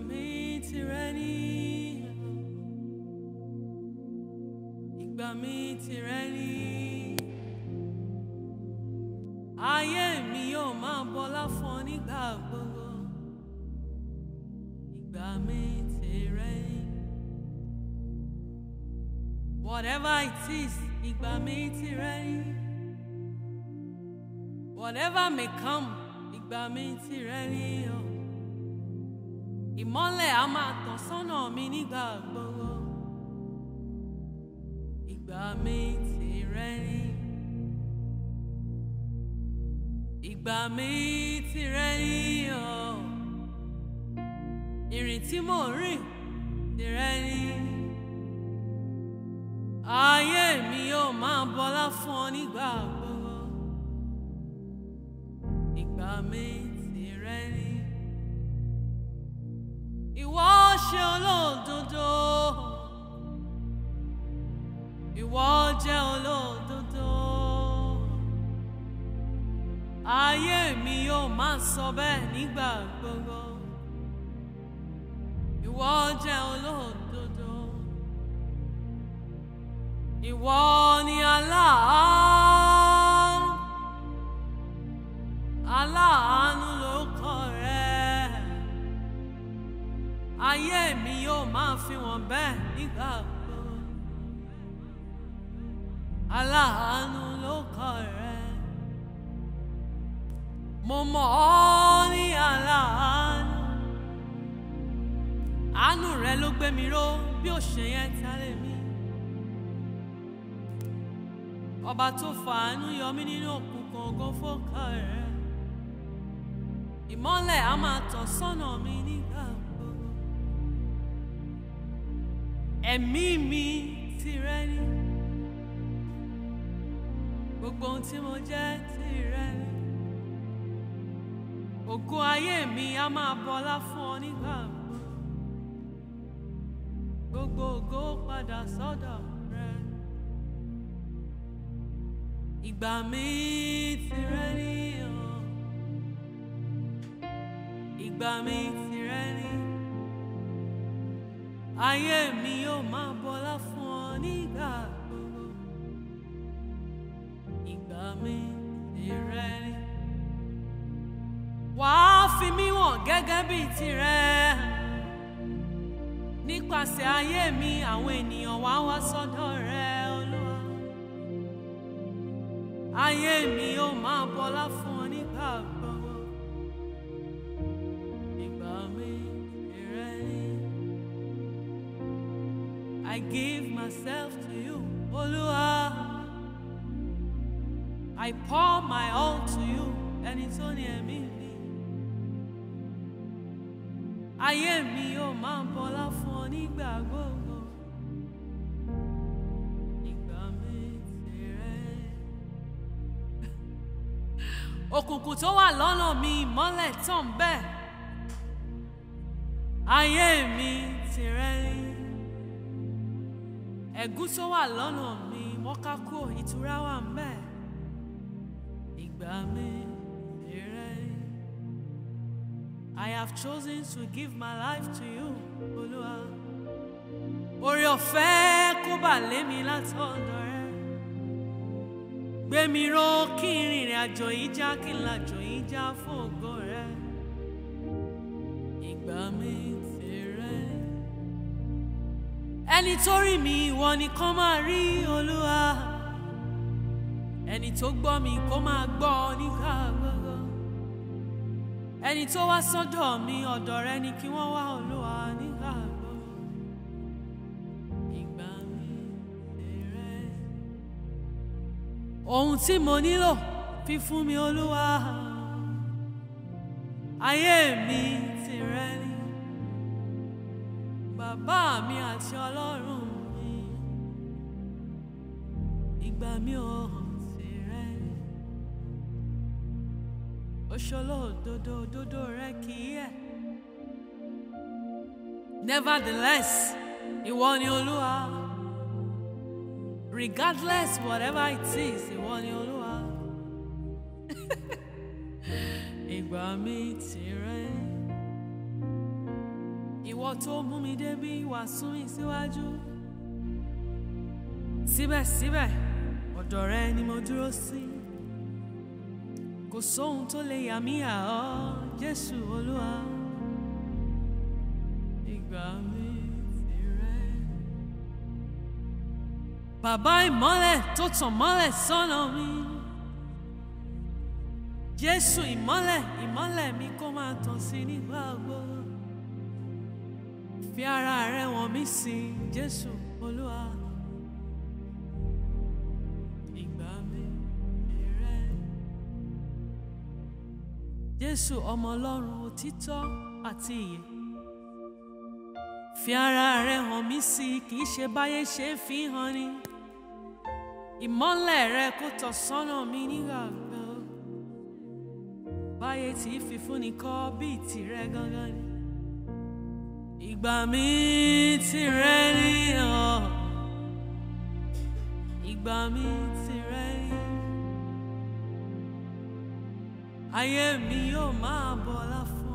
mi tìrẹ ni ìgbà mi tìrẹ ni ayé mi yóò máa bọlá fún ọ nígbà gbogbo ìgbà mi tìrẹ ni whatever it is ìgbà mi tìrẹ ni whatever may come ìgbà mi tìrẹ ni o ìmọ́lẹ̀ á máa tàn sọ́nà mi nígbà gbogbo ìgbà mi tìrẹ ni ìgbà mi tìrẹ ni o ìrìn tí mò ń rìn tìrẹ ni ayé mi yóò máa bọlá fún ọ nígbà gbogbo ìgbà mi tìrẹ ni ìwọ ṣe olódodo ìwọ jẹ́ olódodo ayé mi yóò máa sọ bẹ́ẹ̀ nígbà gbogbo ìwọ jẹ́ olódodo ìwọ ni aláàánú aláàánú ló kọ rẹ ayé mi yóò máa fi wọn bẹ́ẹ̀ nígbà gbogbo aláàánú ló kọ rẹ mo mọ̀ ọ́ ní aláàánú àánú rẹ ló gbé mi ró bí ó ṣe yẹn tálẹ̀ mi ọba tó fàánú yọ mí nínú òkùnkùn ògo fọ́kà rẹ ìmọ́lẹ̀ á máa tàn sọ́nà mi nígbà gbogbo ẹ̀mí mi tìrẹ ni gbogbo ohun tí mo jẹ́ tìrẹ ni ògo ayé mi á máa bọlá fún ọ nígbà gbogbo gbogbo ògo padà sọ́dọ̀ rẹ ìgbà mi tìrẹ ni o ìgbà mi tìrẹ ni ayé mi yóò máa bọlá fún ọ nígbà gbogbo ìgbà mi tìrẹ ni wàá fi mí wọ̀n gẹ́gẹ́ bíi tirẹ̀ nípasẹ̀ ayé mi àwọn ènìyàn wá wá sọ́dọ̀ rẹ olúwa ayé mi yóò máa bọlá fún ọ nígbà gbogbo ìgbà mi tìrẹ ni. I give myself to you, Olúwa. I pour my all to you, ẹni tó ní ẹ̀mí mi. Ayé mi yóò máa bọlá fún ọ nígbà gbogbo. Ìgbà mi tìrẹ. Òkùnkùn tó wà lọ́nà mi ìmọ́lẹ̀ tàn bẹ́ẹ̀. Ayé mi tìrẹ ni ẹ̀gún tó wà lọ́nà mi mọ́ká kúrò ìtura wà ń bẹ̀. Ìgbà mi tìrẹ. I have chosen to give my life to you, Olúwa. Oore ọ̀fẹ́ kó bà lé mi látọ̀dọ̀ rẹ. Gbé mi ró kí n rìnrìn àjò yìí já kí n làjò yìí já fún ògo rẹ. Ìgbà mi tìrẹ ẹni tó rí mi ìwọ nìkan máa rí olúwa ẹni tó gbọ́ mi kó máa gbọ́ nígbà gbogbo ẹni tó wá sọ́dọ̀ mi ọ̀dọ̀ rẹ ni kí wọ́n wá olúwa nígbà gbogbo ìgbà mi tìrẹ ohun tí mo nílò fi fún mi olúwa ayé mi tìrẹ ni bàbá mi àti ọlọ́run mi ìgbà mi ò hàn sí rẹ oṣoló òdodo òdodo rẹ kì í yẹ nevertheless ìwọ ni olúwa regardless whatever it is ìwọ ni olúwa ìgbà mi tìrẹ. ìwọ tó mú mi débi wá sún mi síwájú síbẹ̀síbẹ̀ ọ̀dọ̀ rẹ ni mo dúró sí kò sóhun tó lè yà mí à ọ́ Jésù Olúwa ìgbà mi tìrẹ. Bàbá ìmọ́lẹ̀ tó tàn mọ́lẹ̀ sọ́nà mi. Jésù ìmọ́lẹ̀ ìmọ́lẹ̀ mi kó máa tàn sí nígbà gbogbo. Fi ara rẹ wọ̀n mí sí Jésù Olúwa. Ìgbà mi tìrẹ. Jésù ọmọ Ọlọ́run òtítọ́ àti ìyè. Fi ara rẹ hàn mí sí kì í ṣe báyé ṣe ń fi hàn ni. Ìmọ́lẹ̀ rẹ kó tọ̀ sọ́nà mi nígbà gbọ́. Báyé tí fi fúnni kọ́ bíi tìrẹ gangan ni. Ìgbà mi tìrẹ ni ọ̀. Ìgbà mi tìrẹ ni. Ayé mi yóò máa bọ̀lá fún.